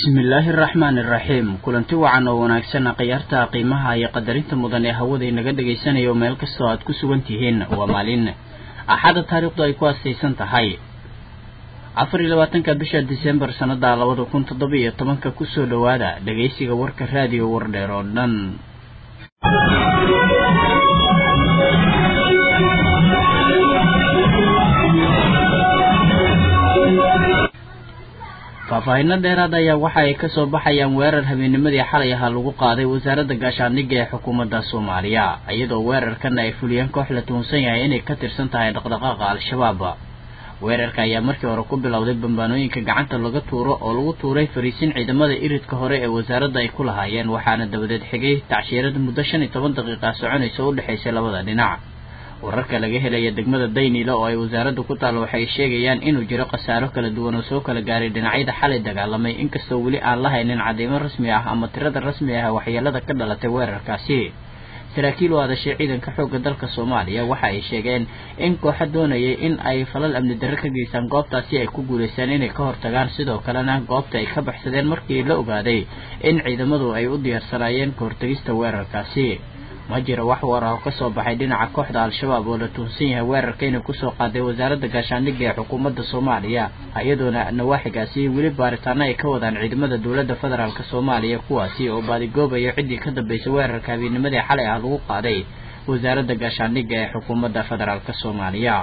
bismillaahi araxmaani iraxiim kulanti wacan oo wanaagsan khiyaarta qiimaha iyo qadarinta mudan ee hawada inaga dhagaysanayo meel kastoo aad ku sugan tihiin waa maalin axadda taariikhdu ay ku astaysan tahay afar iyo labaatanka bisha disembar sannada labada kun toddoba iyo tobanka kusoo dhowaada dhagaysiga warka raadiyo wardheer oo dhan faahfaahinno dheeraad ayaa waxa ay kasoo baxayaan weerar habeenimadii xalay ahaa lagu qaaday wasaaradda gaashaandhigga ee xukuumadda soomaaliya iyadoo weerarkan ay fuliyeen koox la tuhunsan yahay inay ka tirsan tahay dhaqdhaqaaqa al-shabaab weerarka ayaa markii hore ku bilowday bambaanooyinka gacanta laga tuuro oo lagu tuuray fariisin ciidamada iridka hore ee wasaaradda ay ku lahaayeen waxaana dabadeed xigay tacshiirada muddo shan iyo toban daqiiqa soconaysa u dhexaysay labada dhinac wararka laga helaya degmada daynile oo ay wasaaradda ku taal waxay sheegayaan inuu jiro khasaaro kala duwan oo soo kala gaaray dhinacyada xalay dagaalamay inkastoo weli aan la haynin cadeymo rasmi ah ama tirada rasmi ah waxyeelada ka dhalatay weerarkaasi saraakiil u hadashay ciidanka xoogga dalka soomaaliya waxa ay sheegeen in kooxa doonayay in ay falal amni darre ka geystaan goobtaasi ay ku guulaystaan inay ka hortagaan sidoo kalena goobta ay ka baxsadeen markii la ogaaday in ciidamadu ay u diyaarsanaayeen ka hortagista weerarkaasi ma jiro wax war ah oo kasoo baxay dhinaca kooxda al-shabaab oo la tuhunsan yahay weerarka inay kusoo qaaday wasaaradda gaashaandhigga ee xukuumadda soomaaliya iyadoona nawaaxigaasi weli baaritaano ay ka wadaan ciidamada dowladda federaalk soomaaliya kuwaasi oo baadigoobayo ciddii ka dambeysay weerarka habeenimadii xalay ah lagu qaaday wasaaradda gaashaandhigga ee xukuumadda federaalk soomaaliya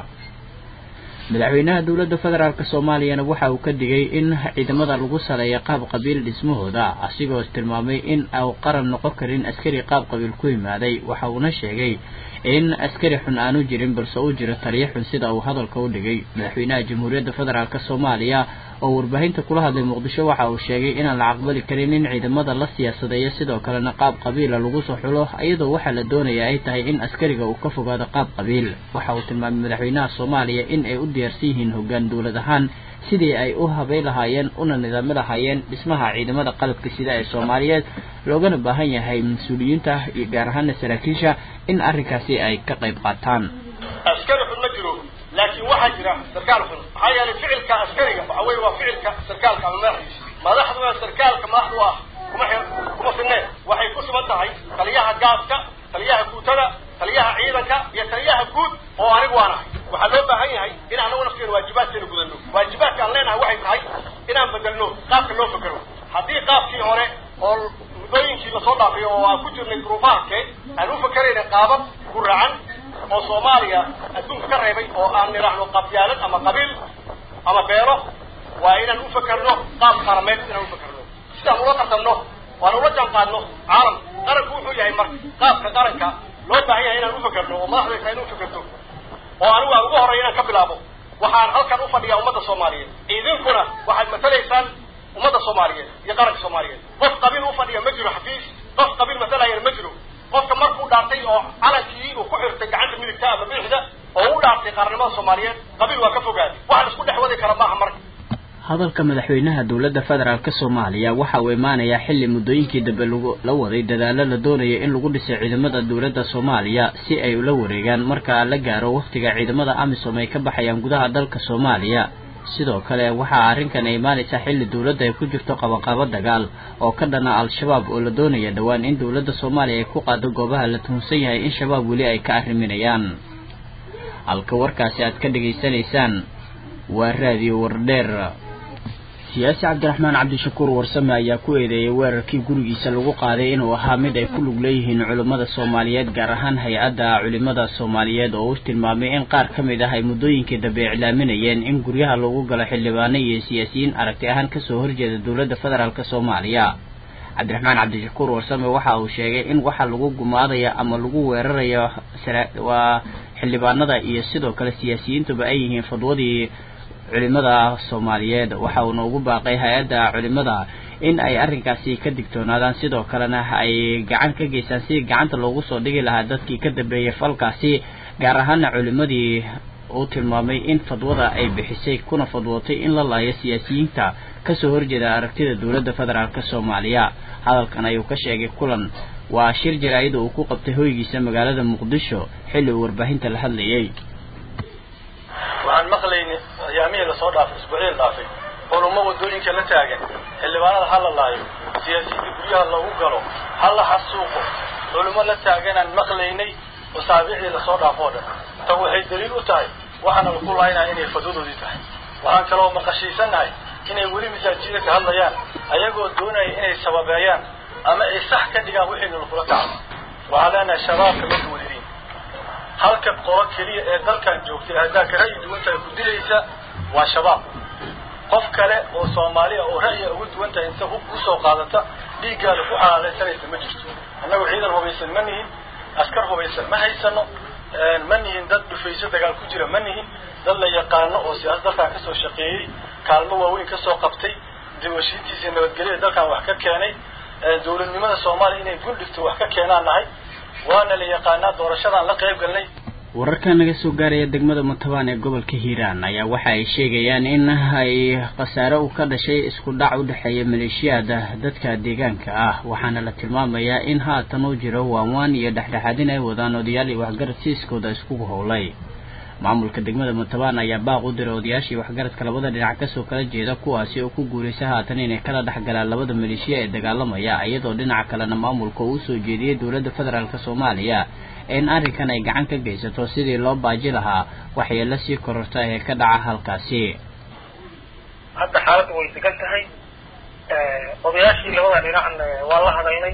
madaxweynaha dowladda federaalk soomaaliyana waxa uu ka digay in ciidamada lagu saleeyo qaab qabiil dhismahooda asigoo tilmaamay in au qaran noqon karin askari qaab qabiil ku yimaaday waxa uuna sheegay in askari xun aanu jirin balse uu jiro taliyo xun sida uu hadalka u dhigay madaxweynaha jamhuuriyadda federaalk soomaaliya oo warbaahinta kula hadlay muqdisho waxa uu sheegay inaan la aqbali karin in ciidamada la siyaasadeeyo sidoo kalena qaab qabiila lagu soo xulo iyadoo waxaa la doonaya ay tahay in askariga uu ka fogaado qaab qabiil waxa uu tilmaamay madaxweynaha soomaaliya in ay u diyaarsan yihiin hoggaan dowlad ahaan sidii ay u habay lahaayeen una nidaami lahaayeen dhismaha ciidamada qalabka sida ee soomaaliyeed loogana baahan yahay mas-uuliyiinta iyo gaar ahaana saraakiisha in arrinkaasi ay ka qayb qaataan askari xun ma jiro laakiin waxaa jira sarkaal xun maxaa yeelay ficilka askariga waxa weye waa ficilka sarkaalka ama madaxdiisa madaxduna sarkaalka madaxdu ah kuma kuma sineen waxay ku sugan tahay taliyaha gaaska taliyaha guutada taliyaha ciidanka iyo taliyaha guud oo anigu waan ahay waxaa loo baahan yahay in anagu nafteena waajibaadkeena gudano waajibaadka aan leenahay waxay tahay inaan bedelno qaabka loo fekero haddii qaabkii hore oo muddooyinkii lasoo dhaafay oo aan ku jirnay duruufahankee aan u fakerayna qaabab guracan oo soomaaliya adduunka ka reebay oo aan nidhaahno qabyaalad ama qabiil ama beelo waa inaan u fakerno qaab qarameed inaan u fakerno sidaan ula tartanno waan ula jaan qaadno caalam qaranku wuxuu yahay marka qaabka qaranka loo baahan yahay inaan u fakerno oo madaxda tahay in u fakerto oo anigu aan ugu horreya inaan ka bilaabo waxaan halkan u fadhiyaa ummadda soomaaliyeed idinkuna waxaad matalaysaan ummadda soomaaliyeed iyo qaranka soomaaliyeed qof qabiil u fadhiya ma jiro xafiis qof qabiil masalayana ma jiro qofka markuu dhaartay oo calankii uu ku xirtay gacanta midigta ama bidixda oo u dhaartay qaarnimada soomaaliyeed qabiil waa ka fogaaday waxa la isku dhex wadi kara maaha marka hadalka madaxweynaha dowladda federaalk soomaaliya waxa uu imaanayaa xilli muddooyinkii dambe lagu la waday dadaalo la doonaya in lagu dhisay ciidamada dowladda soomaaliya si ay ula wareegaan marka la gaaro wakhtiga ciidamada amisom ay ka baxayaan gudaha dalka soomaaliya sidoo kale waxaa arrinkan ay imaanaysaa xilli dowladda ay ku jirto qabanqaabo dagaal oo ka dhana al-shabaab oo la doonaya dhowaan in dowladda soomaaliya ay ku qaado goobaha la tuhunsan yahay in shabaab weli ay ka arriminayaan halka warkaasi aad ka dhegaysanaysaan waa raadiyo wardheer siyaasi cabdiraxmaan cabdishakuur warsame ayaa ku eedeeyay weerarkii gurigiisa lagu qaaday inuu ahaa mid ay ku lug leeyihiin culimmada soomaaliyeed gaar ahaan hay-adda culimada soomaaliyeed oo u tilmaamay in qaar ka mid ah ay muddooyinkii dambe iclaaminayeen in guryaha lagu galo xildhibaano iyo siyaasiyiin aragti ahaan kasoo horjeeda dowladda federaalk soomaaliya cabdiraxmaan cabdishakuur warsame waxa uu sheegay in waxa lagu gumaadaya ama lagu weerarayo waa xildhibaanada iyo sidoo kale siyaasiyiintuba ay yihiin fadwadii culimada soomaaliyeed waxa uuna ugu baaqay hay-adda culimada in ay arrinkaasi ka digtoonaadaan sidoo kalena ay gacan ka geystaan sidii gacanta loogu soo dhigi lahaa dadkii ka dambeeyay falkaasi gaar ahaana culimadii uu tilmaamay in fadwada ay bixisay kuna fadwootay in la laayo siyaasiyiinta kasoo horjeeda aragtida dowladda federaalk soomaaliya hadalkan ayuu ka sheegay kulan waa shir jaraa'ida uu ku qabtay hoygiisa magaalada muqdisho xilli uu warbaahinta la hadlayay waxaan maqlaynay ayaamihii lasoo dhaafay isbuucyada dhaafay culummo waddooyinka la taagan xildhibaanada ha la laayo siyaasiyiinta guryaha lagu galo ha la xasuuqo culimo la taaganaan maqlaynay masaabiicdii lasoo dhaafo o dhan tan waxay daliil u tahay waxaana laku laaynaya inay fadwadoodii tahay waxaan kaloo maqashiisannahay inay weli masaajida ka hadlayaan ayagoo doonaya inay sababeeyaan ama ay sax ka dhigaan wixiina lakula kaco waxaan leenahay shabaabka ma duwalidiin halka qolo keliya ee dalkan joogtay haddaa ka ra'yi duwan tahay ku dilaysa waa shabaab qof kale oo soomaaliya oo ra'yiga ugu duwan tahay inta hub usoo qaadata dhiiggaada ku xalaalaysanaysa ma jirto annagu ciidan hubaysan ma nihin askar hubaysan ma haysano ma nihin dad dhufayso dagaal ku jira ma nihin dad la yaqaano oo siyaasad dalkan kasoo shaqeeyey kaalmo waaweyn kasoo qabtay dibashiintiisa nabadgelyada dalkan wax ka keenay dawladnimada soomaaliya inay gul dhigto wax ka keenaan nahay waana la yaqaanaa doorashadaan la qayb galnay wararka naga soo gaaraya degmada mutabaan ee gobolka hiiraan ayaa waxa ay sheegayaan in ay khasaare uu ka dhashay isku dhac u dhexeeya maleeshiyaada dadka deegaanka ah waxaana la tilmaamayaa in haatan uu jiro waanwaan iyo dhexdhexaadin ay wadaan odayaal iyo waxgarad siiskooda iskugu howlay maamulka degmada mutabaan ayaa baaq u diray odayaashii waxgaradka labada dhinac kasoo kala jeeda kuwaasi oo ku guulaysa haatan inay kala dhex galaan labada maleeshiya ee dagaalamaya iyadoo dhinaca kalena maamulka uu soo jeediyey dowladda federaalk soomaaliya in arrinkan ay gacan ka geysato sidii loo baaji lahaa waxyeelo sii kororta ee ka dhaca halkaasi hadda xaaladdu way degan tahay odayaashii labada dhinacna waa la hadaynay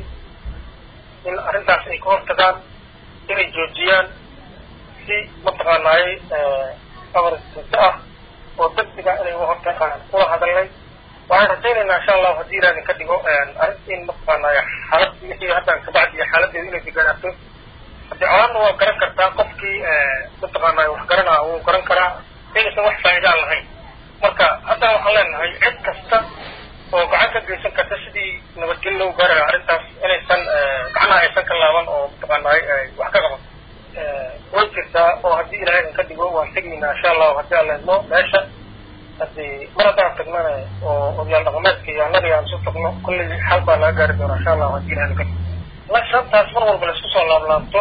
in arrintaas ay ka hortagaan inay joojiyaan si mataqaanaaye abarsinto ah oo degdega inay uga hortagaan kula hadalnay waxaan rajaynaynaa insha allahu haddii ilaahin ka dhigo arrinta in mataqaanaaye xaalad wixii haddaan kabacdiya xaaladeedu inay deganaato haddii colaadna waa garan kartaa qofkii mataqaanaaye wax garanaa wuu garan karaa inaysan wax faa'iida aan lahayn marka haddana waxaan leenahay cid kasta oo gacan ka geysan karta sidii nabadgelyo loo gaari lahaa arrintaas inaysan gacnaha aysan ka laaban oo mataqaanaaye wax ka qaban way jirtaa oo haddii ilaahay ka dhigo waan tegaynaa insha allahu haddii aan leedno meesha haddii mar haddaan tagnana oo odayaal dhaqameedka iyo annaga aan isu tagno kulley xal baa laga gaari doonaa insha allahu haddii ilahay ka dhigo lashantaas mar walba laisku soo laablaabto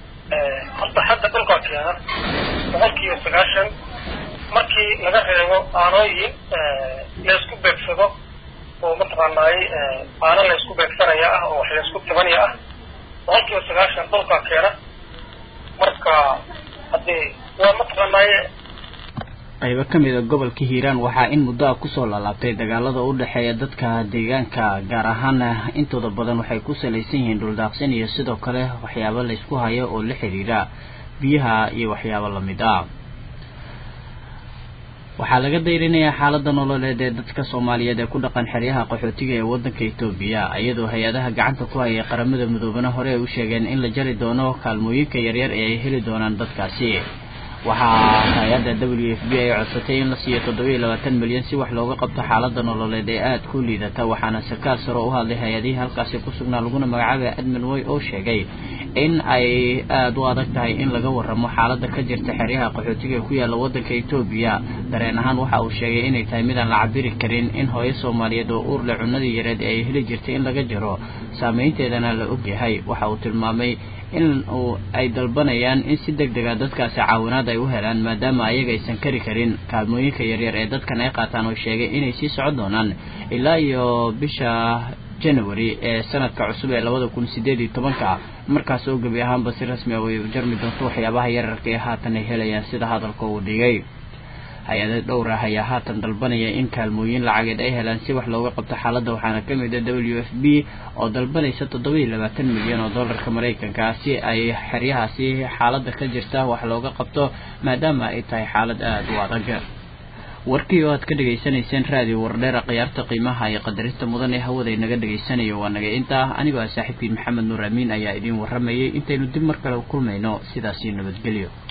horta xagga dhulkaa keena boqol kiiba sagaashan markii laga reebo aanooyin laysku beegsado oo mataqaanaaye aano laysku beegsanaya ah oo wax laysku tabanaya ah boqol kiiba sagaashan dhulkaa keena marka haddii waa mataqaanaaye qaybo ka mid a gobolka hiiraan waxaa in muddo ah kusoo laalaabtay dagaalada u dhexeeya dadka deegaanka gaar ahaana intooda badan waxay ku salaysan yihiin dhuldaaqsin iyo sidoo kale waxyaabo laysku hayo oo la xiriira biyaha iyo waxyaabo lamid ah waxaa laga dayrinayaa xaalada nololeed ee dadka soomaaliyeed ee ku dhaqan xeryaha qaxootiga ee wadanka etoobiya iyadoo hay-adaha gacanta ku hayay qaramada midoobana hore ay u sheegeen in la jari doono kaalmooyinka yaryar ee ay heli doonaan dadkaasi waxaa hay-adda w f b ay codsatay in la siiyo toddoba iyo labaatan milyan si wax looga qabto xaalada nololeed ee aada ku liidata waxaana sarkaal sare u hadlay hay-adihii halkaasi ku sugnaa laguna magacaabay admin way oo sheegay in ay aada u adag tahay in laga waramo xaalada ka jirta xeryaha qaxootiga ee ku yaalla wadanka etoobiya dareen ahaan waxa uu sheegay inay tahay midaan la cabiri karin in hooyo soomaaliyeed oo uurle cunadii yareed ee ay heli jirtay in laga jaro saameynteedana la ogyahay waxa uu tilmaamay in uu ay dalbanayaan in si deg dega dadkaasi caawinaad ay u helaan maadaama ayaga aysan kari karin kaalmooyinka yaryar ee dadkan ay qaataan oo sheegay inay sii socon doonaan ilaa iyo bisha january ee sanadka cusub ee labada kun sideed iyo tobanka markaas oo gebi ahaanba si rasmi ah way jarmi doonto waxyaabaha yararka ee haatan ay helayaan sida hadalka uu dhigay hay-ada dhowr ah ayaa haatan dalbanaya in kaalmooyin lacageed ay helaan si wax looga qabto xaaladda waxaana ka mid a w f b oo dalbanaysa toddoba iyo labaatan milyan oo dollarka maraykanka si ay xeryahaasi xaaladda ka jirta wax looga qabto maadaama ay tahay xaalad aada u adag warkii oo aad ka dhegaysanayseen raadiyo wardheera khiyaarta qiimaha iyo qadarinta mudan ee hawada inaga dhegaysanayo waa naga intaa anigoo ah saaxiibkiin maxamed nuur amiin ayaa idiin warramayay intaynu dib mar kale u kulmayno sidaasi nabadgelyo